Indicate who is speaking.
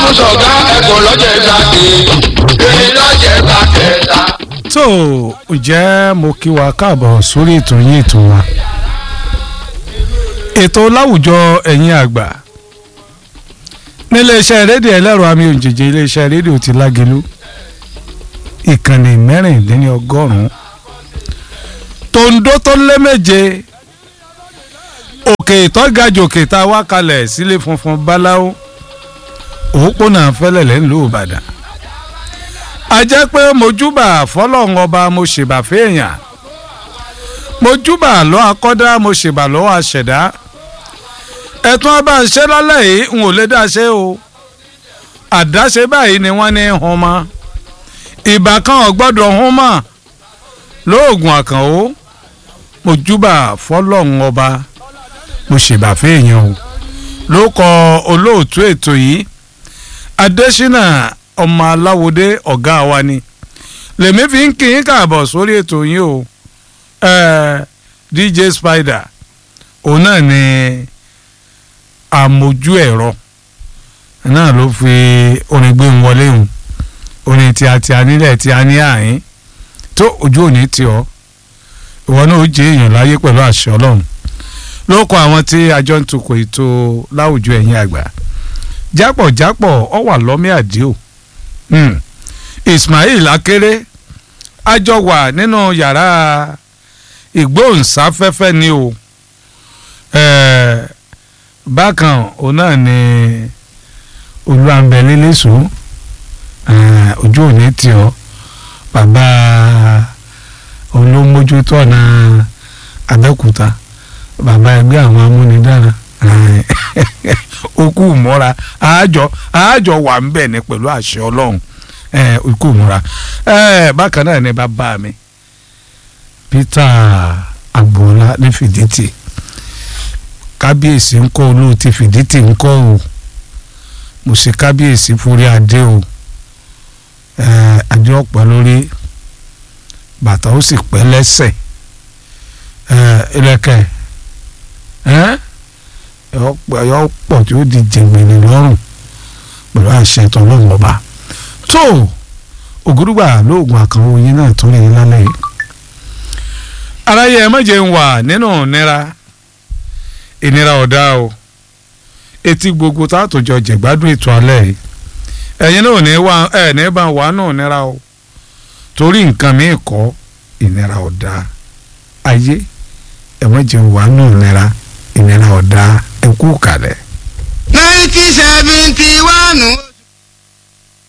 Speaker 1: sọ̀gá ẹ̀kọ́ lọ́jẹ̀ gbàgbé èmi lọ́jẹ̀ gbàkẹ́ta.
Speaker 2: tó ǹjẹ́ mo kí wa káàbọ̀ sórí ètò yín ètò wa ètò láwùjọ ẹ̀yin àgbà níléeṣẹ́ rédíò ẹlẹ́rọ àmì òjèjì iléeṣẹ́ rédíò ti lágẹ̀lú ìkànnì mẹ́rìndínlọ́gọ́rùn-ún tòǹdó tó lé méje òkè ìtọ́gajòkè tá a wá kalẹ̀ sílé funfun báláwo òpópónà fẹ́lẹ̀lẹ́ ńlú ìbàdàn a jẹ́ pé mojúbà fọlọ́run ọba mo ṣèbà fẹ́ẹ̀yàn mojúbà lọ́ akọ́dá mo ṣèbà lọ́wọ́ àṣẹ̀dá ẹ̀tún ọba ṣẹ́ lálẹ́ yìí n ò lè dá ṣe o àdáṣe báyìí ni wọ́n ní hun mọ́ ìbá kan ò gbọ́dọ̀ hun mọ́ lóògùn àkànó mojúbà fọlọ́run ọba mo ṣèbà fẹ́ẹ̀yàn o ló kọ olóòtú ètò yìí adésínà ọmọ aláwòdé ọ̀gá wa ni lèmi fi ń kí yín káàbọ̀ sórí ètò yín o eh, dj spider òun náà ni àmójú ẹ̀rọ náà ló fi orin gbé ń wọlé hùn orin tí a ti a nílẹ̀ tí a ní àyín tó ojú òní tí ọ ìwọ náà ó jẹ èèyàn láyé pẹ̀lú àṣẹ ọlọ́run ló kọ àwọn tí àjọ ń tukọ̀ ètò láwùjọ ẹ̀yìn àgbà jápọ̀jápọ̀ ọ wà lọ́mí àdíò Hmm. Ismail Akéré àjọ wà nínú yàrá ìgbóhùnsáfẹ́fẹ́ ni o Eh, bákan òun náà ni olúwàǹbẹ̀lẹ́lẹ́sọ ojú òní tí ọ bàbá olómójútó ọ̀nà Abẹ́òkúta bàbá ẹgbẹ́ àwọn amúnidára okú mọ́ra àájọ àájọ wà ń bẹ̀ ní pẹ̀lú àṣẹ ọlọ́run okú mọ́ra bákan náà ni bàbá mi Peter agboola ní fìdítì kábíyèsí ń kọ́ olóòtú fìdítì ń kọ́ o mo ṣe kábíyèsí forí adé o adé ọ̀pọ̀ lórí bàtà ó sì pẹ́ lẹ́sẹ̀ ìrẹ̀kẹ̀ yọ pọ̀ tí ó di jẹ̀gbẹ̀rẹ̀ lọ́rùn pẹ̀lú àṣẹ tọ́lọ́run ọba tó ògúrúgbà lóògùn àkànwò yín náà tó lè lálẹ́ yìí. aráyé ẹ méje ń wà nínú ìnira ìnira ọ̀dá o etí gbogbo tààtòjọ jẹ̀gbádùn ètò alẹ́ yìí ẹ̀yin náà ní wá ẹ̀ ní bá wà nù ìnira o torí nǹkan mi kọ́ ìnira ọ̀dá ayé ẹ méje ń wà nù ìnira ìnira ọ̀dá ẹ kú kalẹ̀.
Speaker 3: nineteen seventy one.